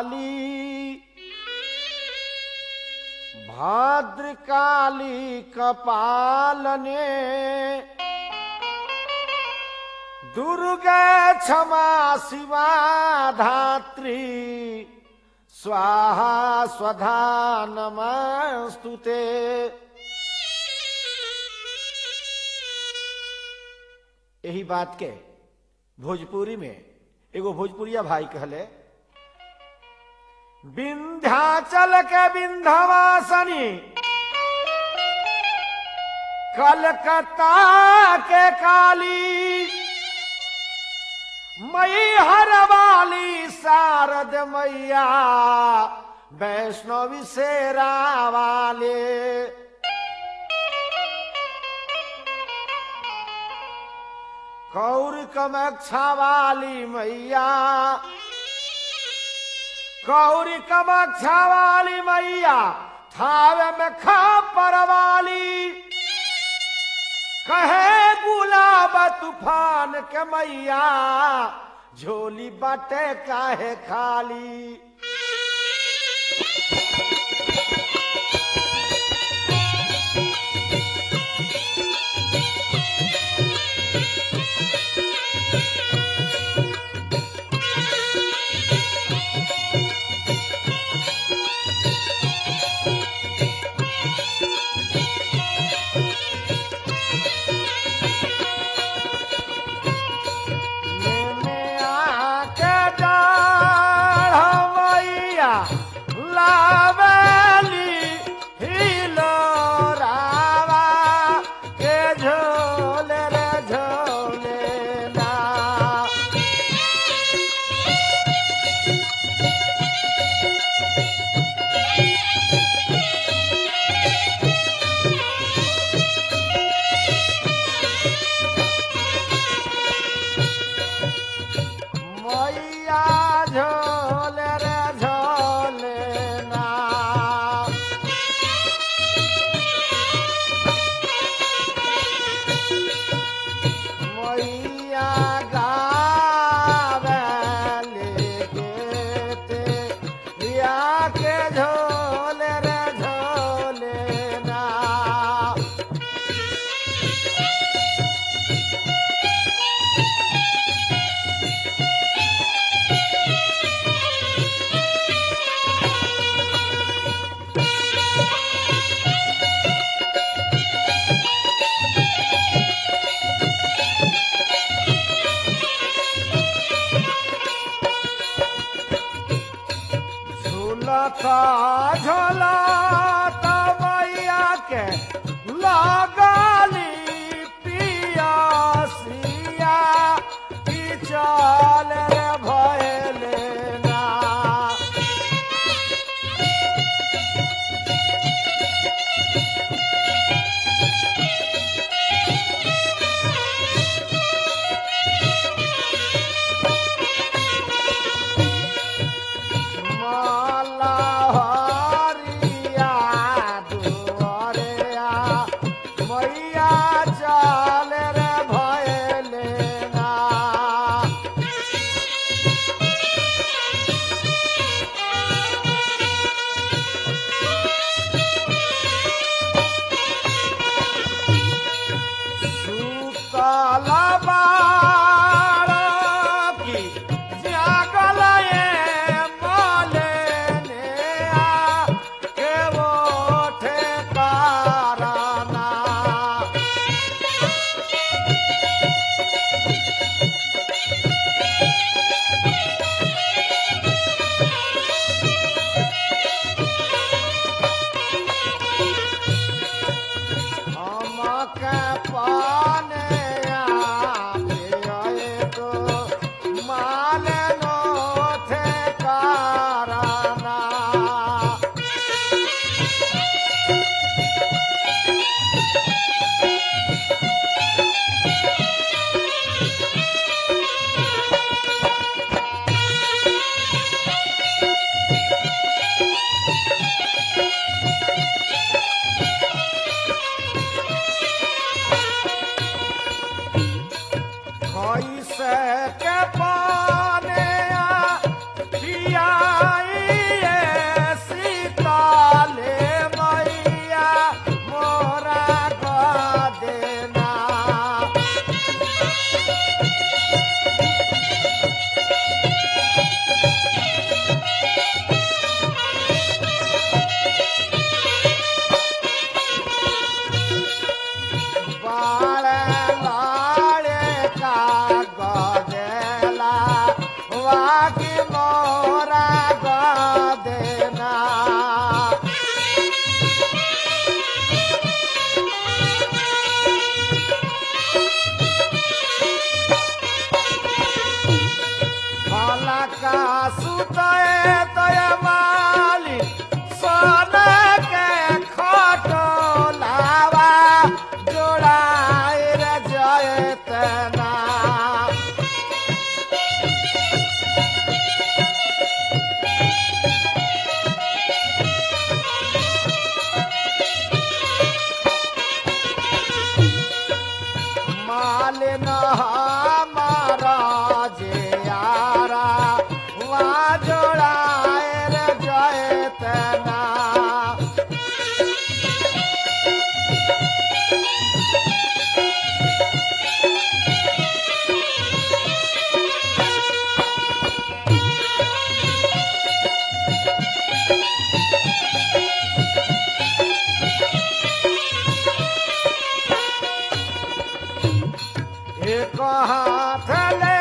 काली भाद्रकाली कपालने दुर्गा क्षमा शिवा धात्री स्वाहा स्वधा नमस्तुते यही बात के भोजपुरी में एगो भोजपुरिया भाई कहले विंध्याचल के विंध्यवासनी कलकत्ता के काली मई हर वाली शारद मैया वैष्णवी शेरा वाले कौर कमक्षा वाली मैया कौरी कमक्षा वाली मैया थावे में खापर वाली कहे गुलाब तूफान के मैया झोली बटे काहे खाली मैंने आके डाढ़ मैया लावेली हिलोरावा के झोले रे झोले ना मैया झोले रे झोले ना मैया गावेले गेते या के झोले रे झोले ना झूलता झूलता मैया के लगाली पियासिया की चाल रे भयले ना माला हरिया दुआरिया मैया चाल रे भयले ना सुतल बाळकी जागल ये मलेने आ के ओठे पाराना हमके पाने आए तो माल नो थे काराना कैसे के पाने पियाई सुतए तय माली सोन के खटोलावा जोड़ाए रे जयतना मालिन हमारा जे यारा वहाँ जोड़ाए रे जयतना एक हाथ ले